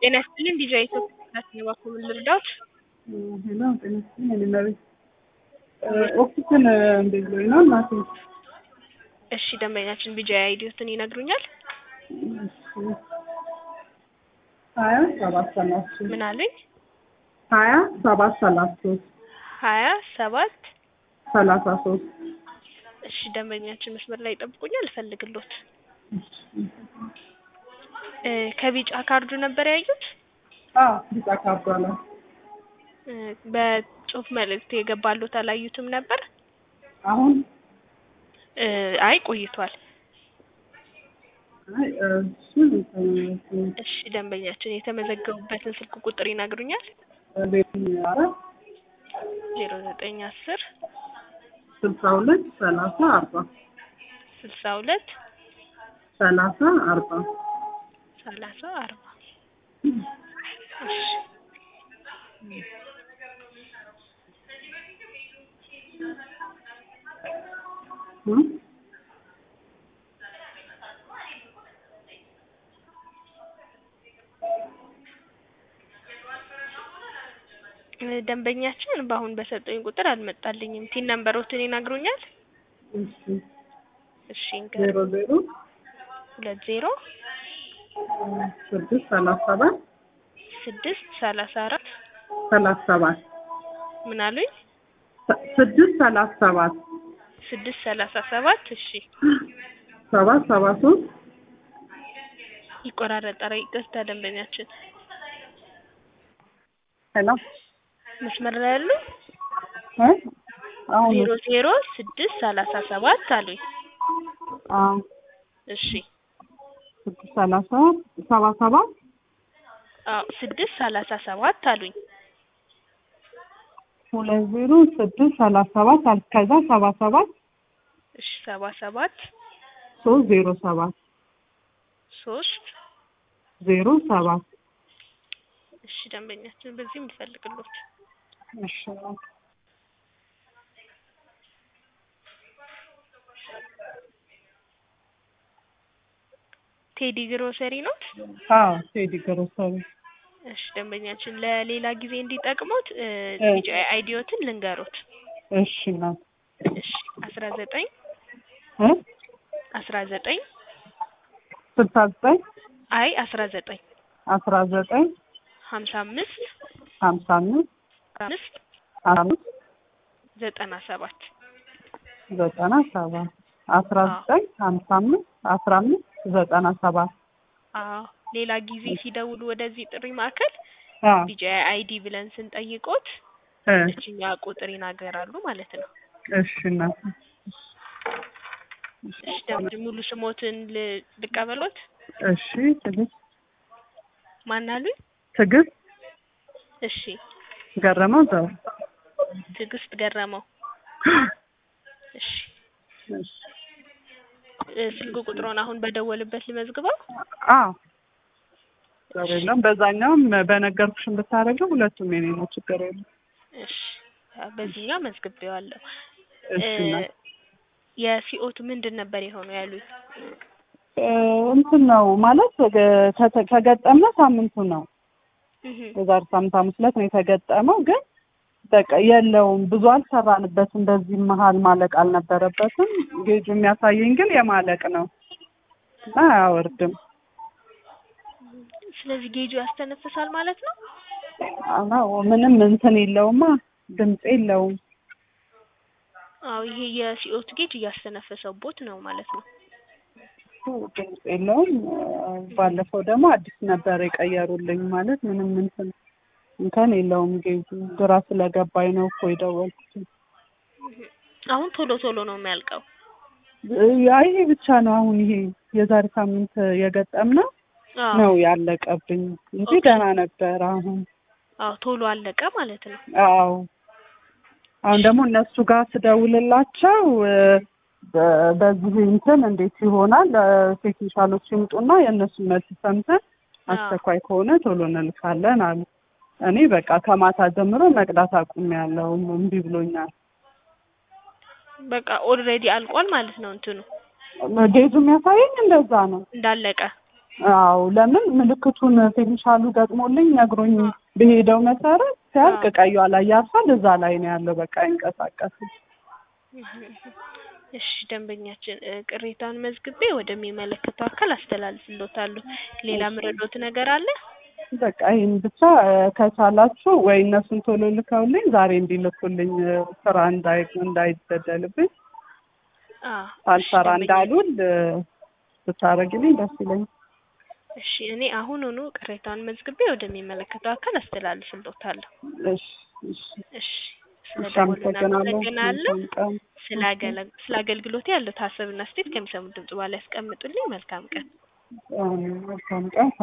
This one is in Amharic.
ጤና ይስጥልኝ ዲጄ ኢትዮጵያ እባክዎ ምን ልርዳዎት? ሄሎ ጤና ይስጥልኝ የኔ እመቤት ኦክሲጅን እንዴት ብሎኝ ነው እናቴ? እሺ ደንበኛችን ቢጃ አይዲዎትን ይነግሩኛል? ሀያ ሰባት ሰላሳ ሶስት ምን አሉኝ? ሀያ ሰባት ሰላሳ ሶስት ሀያ ሰባት ሰላሳ ሶስት እሺ ደንበኛችን መስመር ላይ ይጠብቁኛል እፈልግሎት እ ከቢጫ ካርዱ ነበር ያዩት? አዎ ቢጫ ካርዷ ላይ እ በጽሁፍ መልእክት የገባሎት አላዩትም ነበር? አሁን እ አይ ቆይቷል። አይ እሱን እንትን እሺ ደንበኛችን የተመዘገቡበትን ስልክ ቁጥር ይነግሩኛል? ቤቱን አራት ዜሮ ዘጠኝ አስር ስልሳ ሁለት ሰላሳ አርባ ስልሳ ሁለት ሰላሳ አርባ ሰላሳ አርባ እሺ እ እ ደንበኛችን በአሁን በሰጡኝ ቁጥር አልመጣልኝም። ቲን ነምበሮትን ይነግሩኛል? እሺ እሺ ዜሮ ዜሮ ሁለት ዜሮ ስድስት ሰላሳ ሰባት ስድስት ሰላሳ አራት ሰላሳ ሰባት ምን አሉኝ? ስድስት ሰላሳ ሰባት ስድስት ሰላሳ ሰባት እሺ ሰባት ሰባ ሶስት ይቆራረጣል። ይቅርታ ደንበኛችን ሄሎ መስመር ላይ ያሉ እ አሁን ዜሮ ዜሮ ስድስት ሰላሳ ሰባት አሉኝ። አዎ እሺ ስድስት ሰላሳ ሰባ ሰባት አዎ ስድስት ሰላሳ ሰባት አሉኝ። ሁለት ዜሮ ስድስት ሰላሳ ሰባት አልክ ከዛ ሰባ ሰባት እሺ ሰባ ሰባት ሶስት ዜሮ ሰባት ሶስት ዜሮ ሰባት እሺ ደንበኛችን በዚህ የምፈልግሎት እሺ ቴዲ ግሮሰሪ ነው? አዎ ቴዲ ግሮሰሪ እሺ ደንበኛችን ለሌላ ጊዜ እንዲጠቅሙት እ እ ቢጫ አይዲዎትን ልንገሩት። እሺ እናት እሺ አስራ ዘጠኝ እ አስራ ዘጠኝ ስልሳ ዘጠኝ አይ አስራ ዘጠኝ አስራ ዘጠኝ ሀምሳ አምስት ሀምሳ አምስት አምስት አምስት ዘጠና ሰባት ዘጠና ሰባት አስራ አዎ ዘጠኝ ሀምሳ አምስት አስራ አምስት ዘጠና ሰባት አዎ ሌላ ጊዜ ሲደውሉ ወደዚህ ጥሪ ማዕከል አዎ ቢጫ አይዲ ብለን ስንጠይቆት እ እችኛ ቁጥር ይናገራሉ ማለት ነው። እሺ እናት እሺ ደምድ ሙሉ ስሞትን ል- ልቀበሎት? እሺ ትዕግስት ማን አሉኝ? ትዕግስት እሺ ገረመው ዘው ትዕግስት ገረመው። እሺ እሺ እ ስልክ ቁጥሮን አሁን በደወልበት ልመዝግበው? አዎ ችግር የለም በዛኛውም በነገርኩሽም ብታደርገው ሁለቱም የኔ ነው ችግር የለም እሺ በዚህኛው መዝግቤዋለሁ። እሺ እ እናት የሲኦቱ ምንድን ነበር የሆነው ያሉኝ? እ እንትን ነው ማለት ከ- ከተ- ከገጠምነ ሳምንቱ ነው እህ የዛሬ ሳምንት ሐሙስ ዕለት ነው የተገጠመው ግን በቃ የለውም ብዙ አልሰራንበትም በዚህ መሀል ማለቅ አልነበረበትም ጌጁ የሚያሳየኝ ግን የማለቅ ነው እና አያወርድም ስለዚህ ጌጁ ያስተነፍሳል ማለት ነው? አዎ ምንም እንትን የለውማ ድምፅ የለውም አዎ ይሄ የሲኦቱ ጌጅ እያስተነፈሰው ቦት ነው ማለት ነው። ድምፅ የለውም ባለፈው ደግሞ አዲስ ነበር የቀየሩልኝ ማለት ምንም እንትን እንከን የለውም ጌጁ ግራ ስለገባኝ ነው እኮ የደወልኩት እህ አሁን ቶሎ ቶሎ ነው የሚያልቀው። ያ ይሄ ብቻ ነው አሁን ይሄ የዛሬ ሳምንት የገጠምነው አዎ ነው ያለቀብኝ እንጂ ኦኬ ደህና ነበር አሁን አዎ ቶሎ አለቀ ማለት ነው። አዎ አሁን ደግሞ እነሱ ጋር ስደውልላቸው እ በ- በዚህ እንትን እንዴት ይሆናል እ ቴክኒሻሎች ይምጡና የእነሱን መልስ ሰምተን አዎ አስቸኳይ ከሆነ ቶሎ እንልካለን አሉ። እኔ በቃ ከማታ ጀምሮ መቅዳት አቁሜያለሁ እምቢ ብሎኛል። በቃ ኦልሬዲ አልቋል ማለት ነው እንትኑ ጌጁ የሚያሳየኝ እንደዛ ነው። እንዳለቀ አዎ ለምን ምልክቱን ቴክኒሻሉ ገጥሞልኝ ነግሮኝ በሄደው መሰረት ሲያልቅ ቀዩ ላይ ያርፋል። እዛ ላይ ነው ያለው። በቃ አይንቀሳቀስም። እሺ ደንበኛችን እ ቅሬታውን መዝግቤ ወደሚመለከተው አካል አስተላልፍልዎታለሁ። ሌላ ምረዶት ነገር አለ? በቃ ይህን ብቻ እ ከቻላችሁ ወይ እነሱን ቶሎ ልከውልኝ ዛሬ እንዲልኩልኝ እ ስራ እንዳይ እንዳይበደልብኝ አዎ ሳልሰራ ደንበኛ- እንዳሉል እ ብታረግልኝ ደስ ይለኛል። እሺ እኔ አሁኑኑ ቅሬታውን መዝግቤ ወደሚመለከተው አካል አስተላልፍልዎታለሁ። እሺ እሺ እሺ እሺ፣ ስለደወሉ አመሰግናለሁ። እናመሰግናለን። መልካም ቀን። ስለ አገለ- ስለ አገልግሎት ያሉት ሀሳብና አስተያየት ከሚሰሙት ድምጽ በኋላ ያስቀምጡልኝ። መልካም ቀን። አዎ፣ መልካም ቀን